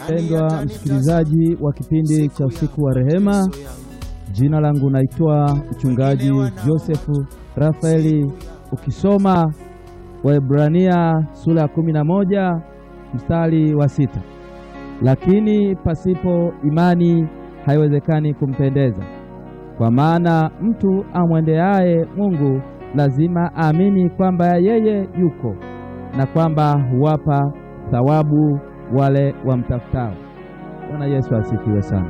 Mpendwa msikilizaji wa kipindi cha usiku wa rehema, jina langu naitwa mchungaji Josefu Rafaeli. Ukisoma Waebrania sura ya kumi na moja mstari wa sita, lakini pasipo imani haiwezekani kumpendeza, kwa maana mtu amwendeaye Mungu lazima aamini kwamba yeye yuko na kwamba huwapa thawabu wale wamtafutao. Bwana Yesu asifiwe sana.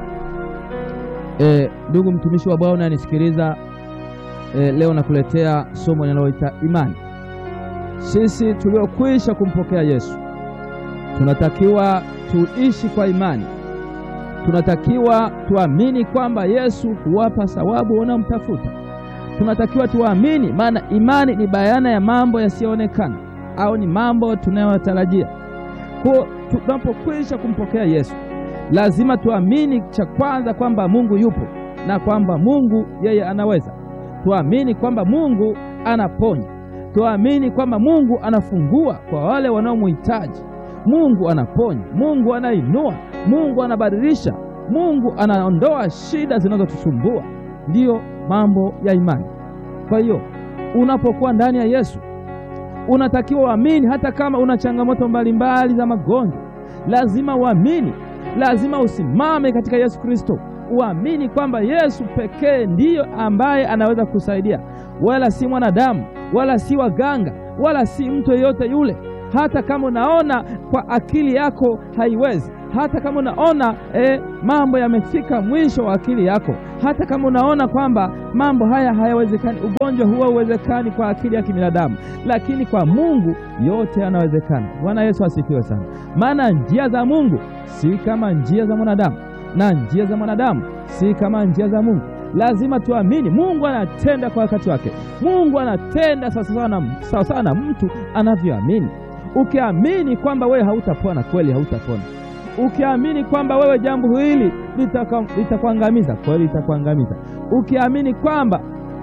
E, ndugu mtumishi wa Bwana unanisikiliza, e, leo nakuletea somo linaloita imani. Sisi tuliokwisha kumpokea Yesu tunatakiwa tuishi kwa imani. Tunatakiwa tuamini kwamba Yesu huwapa thawabu wanaomtafuta. Tunatakiwa tuamini, maana imani ni bayana ya mambo yasiyoonekana au ni mambo tunayotarajia. Kwa tunapokwisha kumpokea Yesu lazima tuamini cha kwanza kwamba Mungu yupo na kwamba Mungu yeye anaweza. Tuamini kwamba Mungu anaponya. Tuamini kwamba Mungu anafungua kwa wale wanaomhitaji. Mungu anaponya, Mungu anainua, Mungu anabadilisha, Mungu anaondoa shida zinazotusumbua. Ndiyo mambo ya imani. Kwa hiyo unapokuwa ndani ya Yesu unatakiwa uamini, hata kama una changamoto mbalimbali za magonjwa, lazima uamini, lazima usimame katika Yesu Kristo, uamini kwamba Yesu pekee ndiyo ambaye anaweza kusaidia, wala si mwanadamu, wala si waganga, wala si mtu yeyote yule. Hata kama unaona kwa akili yako haiwezi, hata kama unaona eh, mambo yamefika mwisho wa akili yako, hata kama unaona kwamba mambo haya hayawezekani, ugonjwa huo uwezekani kwa akili ya kibinadamu, lakini kwa Mungu yote yanawezekana. Bwana Yesu asifiwe sana. Maana njia za Mungu si kama njia za mwanadamu, na njia za mwanadamu si kama njia za Mungu. Lazima tuamini Mungu anatenda kwa wakati wake. Mungu anatenda sawasawa na mtu anavyoamini. Ukiamini kwamba wewe hautapona, kweli hautapona. Ukiamini kwamba wewe jambo hili litakuangamiza, kweli litakuangamiza. Ukiamini kwamba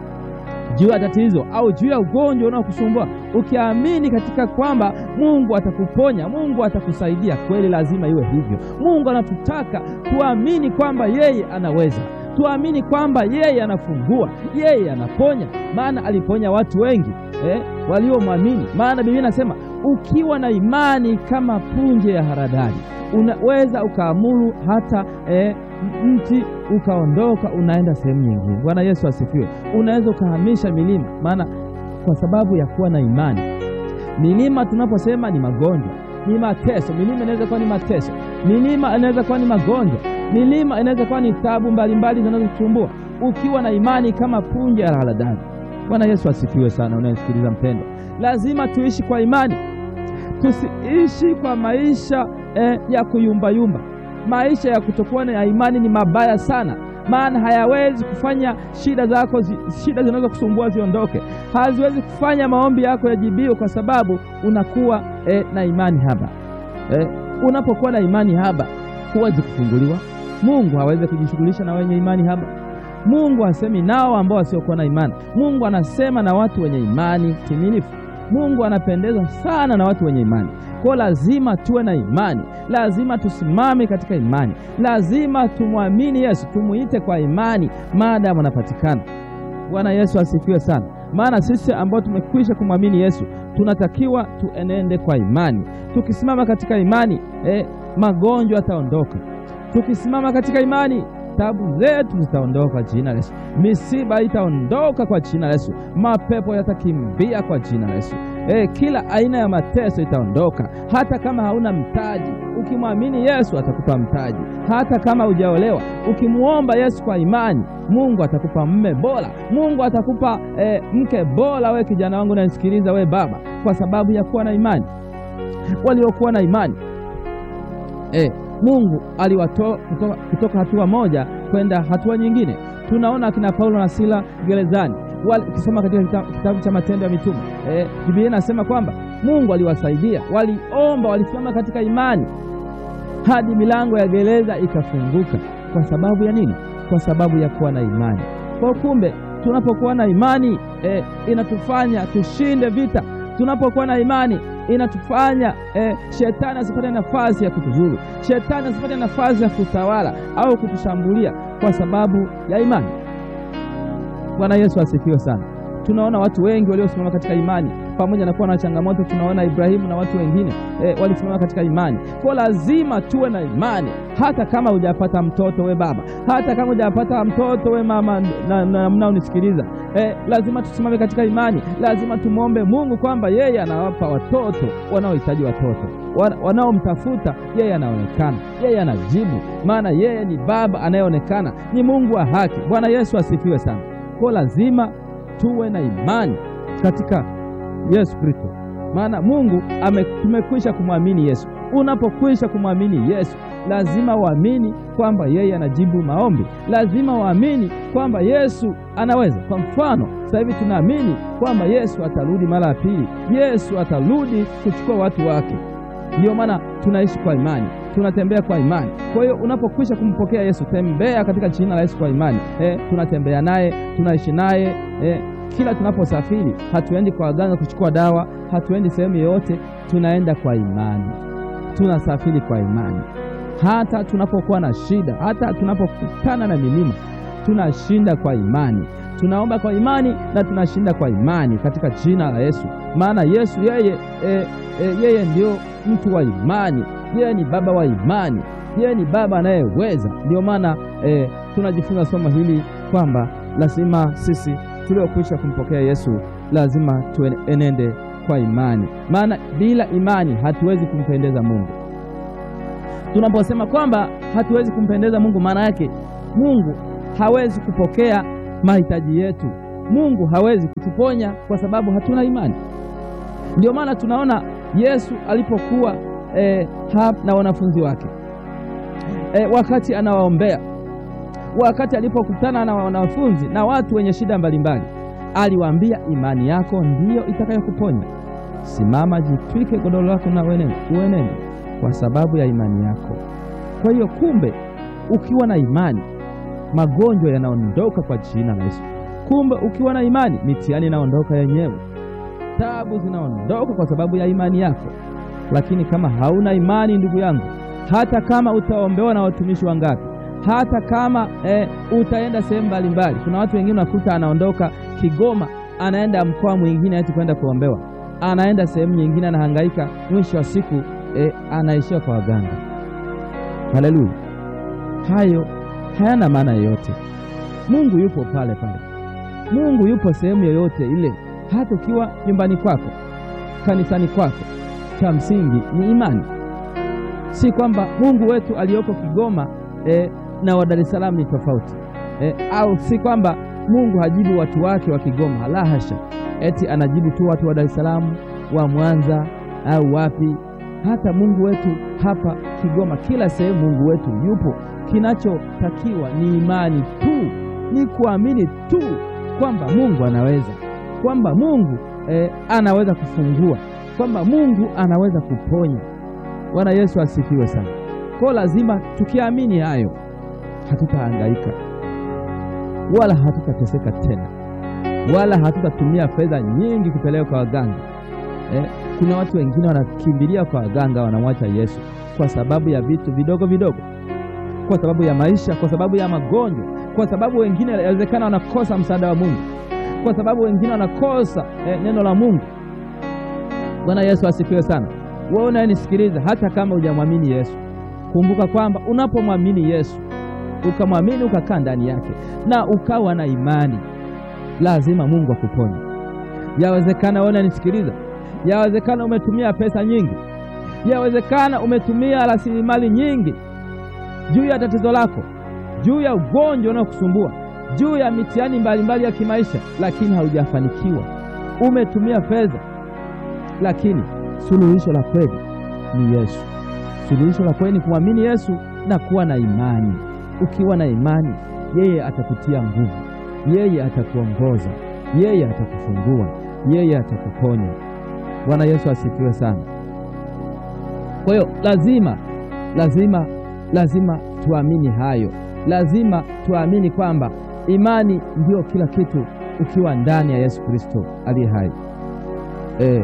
juu ya tatizo au juu ya ugonjwa unaokusumbua, ukiamini katika kwamba Mungu atakuponya, Mungu atakusaidia, kweli lazima iwe hivyo. Mungu anatutaka tuamini kwamba yeye anaweza, tuamini kwamba yeye anafungua, yeye anaponya, maana aliponya watu wengi eh, waliomwamini. Maana Biblia inasema ukiwa na imani kama punje ya haradali unaweza ukaamuru hata eh, mti ukaondoka unaenda sehemu nyingine. Bwana Yesu asifiwe. Unaweza ukahamisha milima, maana kwa sababu ya kuwa na imani. Milima tunaposema ni magonjwa, ni mateso. Milima inaweza kuwa ni mateso, milima inaweza kuwa ni magonjwa, milima inaweza kuwa ni taabu mbalimbali zinazotusumbua. Ukiwa na imani kama punje ya haradali. Bwana Yesu asifiwe sana. Unayesikiliza mpendwa, lazima tuishi kwa imani, tusiishi kwa maisha eh, ya kuyumbayumba. Maisha ya kutokuwa na imani ni mabaya sana, maana hayawezi kufanya shida zako zi, shida zinazokusumbua ziondoke, haziwezi kufanya maombi yako yajibiwe, kwa sababu unakuwa eh, na imani haba eh, unapokuwa na imani haba huwezi kufunguliwa. Mungu hawezi kujishughulisha na wenye imani haba. Mungu hasemi nao ambao wasiokuwa na imani. Mungu anasema na watu wenye imani timilifu. Mungu anapendezwa sana na watu wenye imani. Kwa lazima tuwe na imani, lazima tusimame katika imani, lazima tumwamini Yesu, tumuite kwa imani maadamu anapatikana. Bwana Yesu asifiwe sana. Maana sisi ambao tumekwisha kumwamini Yesu tunatakiwa tuenende kwa imani. Tukisimama katika imani eh, magonjwa yataondoka. Tukisimama katika imani tabu zetu zitaondoka kwa jina la Yesu. Misiba itaondoka kwa jina la Yesu. Mapepo yatakimbia kwa jina la Yesu. E, kila aina ya mateso itaondoka. Hata kama hauna mtaji, ukimwamini Yesu atakupa mtaji. Hata kama hujaolewa, ukimwomba Yesu kwa imani, Mungu atakupa mme bora. Mungu atakupa e, mke bora. We kijana wangu nanisikiliza, we baba, kwa sababu ya kuwa na imani. Waliokuwa na imani e, Mungu aliwatoa kutoka, kutoka hatua moja kwenda hatua nyingine. Tunaona akina Paulo na Sila gerezani. Ukisoma katika kitabu cha Matendo ya Mitume eh, Biblia inasema kwamba Mungu aliwasaidia, waliomba, walisimama katika imani hadi milango ya gereza ikafunguka. Kwa sababu ya nini? Kwa sababu ya kuwa na imani. Kwa kumbe, tunapokuwa na imani eh, inatufanya tushinde vita, Tunapokuwa na imani inatufanya eh, shetani asipate nafasi ya kutuzuru, shetani asipate nafasi ya kutawala au kutushambulia kwa sababu ya imani. Bwana Yesu asifiwe sana. Tunaona watu wengi waliosimama katika imani pamoja na kuwa na changamoto. Tunaona Ibrahimu na watu wengine e, walisimama katika imani. Kwa lazima tuwe na imani, hata kama hujapata mtoto we baba, hata kama hujapata mtoto we mama mnaonisikiliza, e, lazima tusimame katika imani. Lazima tumwombe Mungu kwamba yeye anawapa watoto wanaohitaji watoto, wanaomtafuta yeye anaonekana, yeye anajibu, maana yeye ni baba anayeonekana, ni Mungu wa haki. Bwana Yesu asifiwe sana. Kwa lazima tuwe na imani katika Yesu Kristo, maana Mungu tumekwisha kumwamini Yesu. Unapokwisha kumwamini Yesu, lazima uamini kwamba yeye anajibu maombi, lazima uamini kwamba Yesu anaweza. Kwa mfano, sasa hivi tunaamini kwamba Yesu atarudi mara ya pili, Yesu atarudi kuchukua watu wake. Ndiyo maana tunaishi kwa imani, tunatembea kwa imani. Kwa hiyo unapokwisha kumpokea Yesu, tembea katika jina la Yesu kwa imani. Eh, tunatembea naye, tunaishi naye eh, kila tunaposafiri hatuendi kwa waganga kuchukua dawa, hatuendi sehemu yoyote, tunaenda kwa imani, tunasafiri kwa imani. Hata tunapokuwa na shida, hata tunapokutana na milima, tunashinda kwa imani, tunaomba kwa imani na tunashinda kwa imani katika jina la Yesu. Maana Yesu yeye, e, e, yeye ndio mtu wa imani, yeye ni baba wa imani, yeye ni baba anayeweza. Ndio maana e, tunajifunza somo hili kwamba lazima sisi tuliokwisha kumpokea Yesu lazima tuenende kwa imani, maana bila imani hatuwezi kumpendeza Mungu. Tunaposema kwamba hatuwezi kumpendeza Mungu, maana yake Mungu hawezi kupokea mahitaji yetu, Mungu hawezi kutuponya kwa sababu hatuna imani. Ndio maana tunaona Yesu alipokuwa eh, na wanafunzi wake eh, wakati anawaombea wakati alipokutana na wanafunzi na watu wenye shida mbalimbali, aliwaambia imani yako ndiyo itakayokuponya. Simama, jitwike godoro lako na uenende, kwa sababu ya imani yako. Kwa hiyo, kumbe ukiwa na imani magonjwa yanaondoka kwa jina la Yesu. Kumbe ukiwa na imani mitihani inaondoka yenyewe, tabu zinaondoka kwa sababu ya imani yako. Lakini kama hauna imani, ndugu yangu, hata kama utaombewa na watumishi wangapi hata kama eh, utaenda sehemu mbalimbali. Kuna watu wengine unakuta anaondoka Kigoma anaenda mkoa mwingine ati kwenda kuombewa, anaenda sehemu nyingine, anahangaika, mwisho wa siku eh, anaishia kwa waganga. Haleluya! Hayo hayana maana yoyote. Mungu yupo pale pale, Mungu yupo sehemu yoyote ile, hata ukiwa nyumbani kwako, kanisani kwako. Cha msingi ni imani, si kwamba Mungu wetu aliyoko Kigoma eh, na wa Dar es Salaam ni tofauti eh, au si kwamba Mungu hajibu watu wake wa Kigoma, la hasha, eti anajibu tu watu wa Dar es Salaam, wa Mwanza au wapi. Hata Mungu wetu hapa Kigoma, kila sehemu Mungu wetu yupo. Kinachotakiwa ni imani tu, ni kuamini tu kwamba Mungu anaweza, kwamba Mungu eh, anaweza kufungua, kwamba Mungu anaweza kuponya. Bwana Yesu asifiwe sana. Kwa lazima tukiamini hayo, hatutahangaika wala hatutateseka tena, wala hatutatumia fedha nyingi kupeleka kwa waganga eh. Kuna watu wengine wanakimbilia kwa waganga, wanamwacha Yesu kwa sababu ya vitu vidogo vidogo, kwa sababu ya maisha, kwa sababu ya magonjwa, kwa sababu wengine inawezekana wanakosa msaada wa Mungu, kwa sababu wengine wanakosa eh, neno la Mungu. Bwana Yesu asifiwe sana. Wewe unayenisikiliza, hata kama hujamwamini Yesu Kumbuka kwamba unapomwamini Yesu ukamwamini ukakaa ndani yake na ukawa na imani, lazima Mungu akuponye. Yawezekana wewe unanisikiliza, yawezekana umetumia pesa nyingi, yawezekana umetumia rasilimali nyingi juu ya tatizo lako, juu ya ugonjwa unaokusumbua, juu ya mitihani mbalimbali ya kimaisha, lakini haujafanikiwa. Umetumia fedha, lakini suluhisho la kweli ni Yesu. Suluhisho la kweli ni kumwamini Yesu na kuwa na imani. Ukiwa na imani, yeye atakutia nguvu, yeye atakuongoza, yeye atakufungua, yeye atakuponya. Bwana Yesu asifiwe sana. Kwa hiyo lazima lazima lazima tuamini hayo, lazima tuamini kwamba imani ndiyo kila kitu ukiwa ndani ya Yesu Kristo aliye hai. E,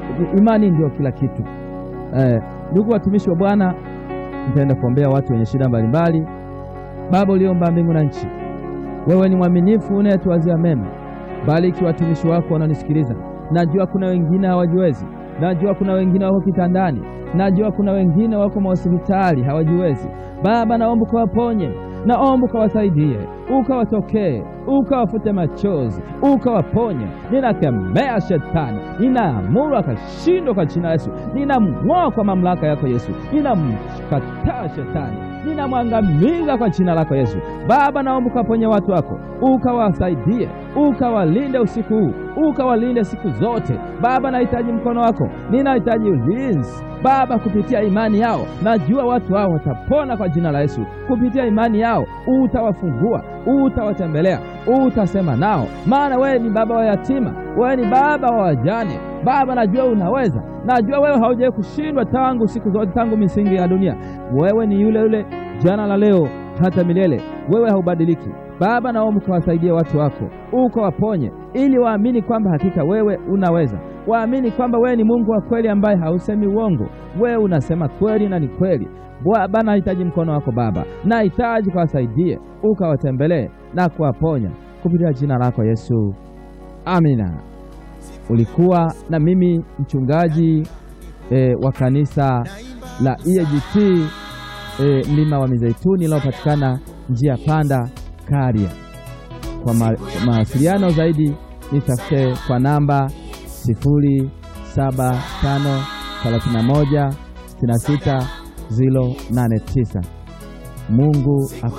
imani ndio kila kitu. Eh, ndugu watumishi wa Bwana, nitaenda kuombea watu wenye shida mbalimbali. Baba uliomba mbingu na nchi, wewe ni mwaminifu unayetuwazia mema. Bariki watumishi wako wanaonisikiliza. Najua kuna wengine hawajiwezi, najua kuna wengine wako kitandani, najua kuna wengine wako mahospitali hawajiwezi. Baba, naomba ukawaponye, naomba ukawasaidie, ukawatokee, ukawafute machozi, ukawaponye. Ninakemea shetani, ninaamuru akashindwa kwa jina la Yesu. Ninamng'oa kwa mamlaka yako Yesu, ninamkataa shetani, ninamwangamiza kwa jina lako Yesu. Baba, naomba ukawaponye watu wako, ukawasaidie, ukawalinde usiku huu, ukawalinde siku zote. Baba, nahitaji mkono wako, ninahitaji ulinzi Baba, kupitia imani yao najua watu hao watapona kwa jina la Yesu. Kupitia imani yao utawafungua, utawatembelea, utasema nao, maana wewe ni baba wa yatima, wewe ni baba wa wajane. Baba, najua unaweza, najua wewe haujawahi kushindwa tangu siku zote, tangu misingi ya dunia. Wewe ni yule yule jana la leo hata milele, wewe haubadiliki. Baba, naomba ukawasaidie watu wako, ukawaponye, ili waamini kwamba hakika wewe unaweza waamini kwamba wewe ni Mungu wa kweli ambaye hausemi uongo. Wewe unasema kweli na ni kweli. Baba, nahitaji mkono wako Baba, nahitaji kuwasaidie, ukawatembelee na kuwaponya kupitia jina lako Yesu, amina. Ulikuwa na mimi mchungaji e, wa kanisa la EAGT e, mlima wa Mizeituni linalopatikana njia panda Karia. Kwa mawasiliano zaidi nitafute kwa namba sifuri saba tano thelathini na moja sitini na sita ziro nane tisa. Mungu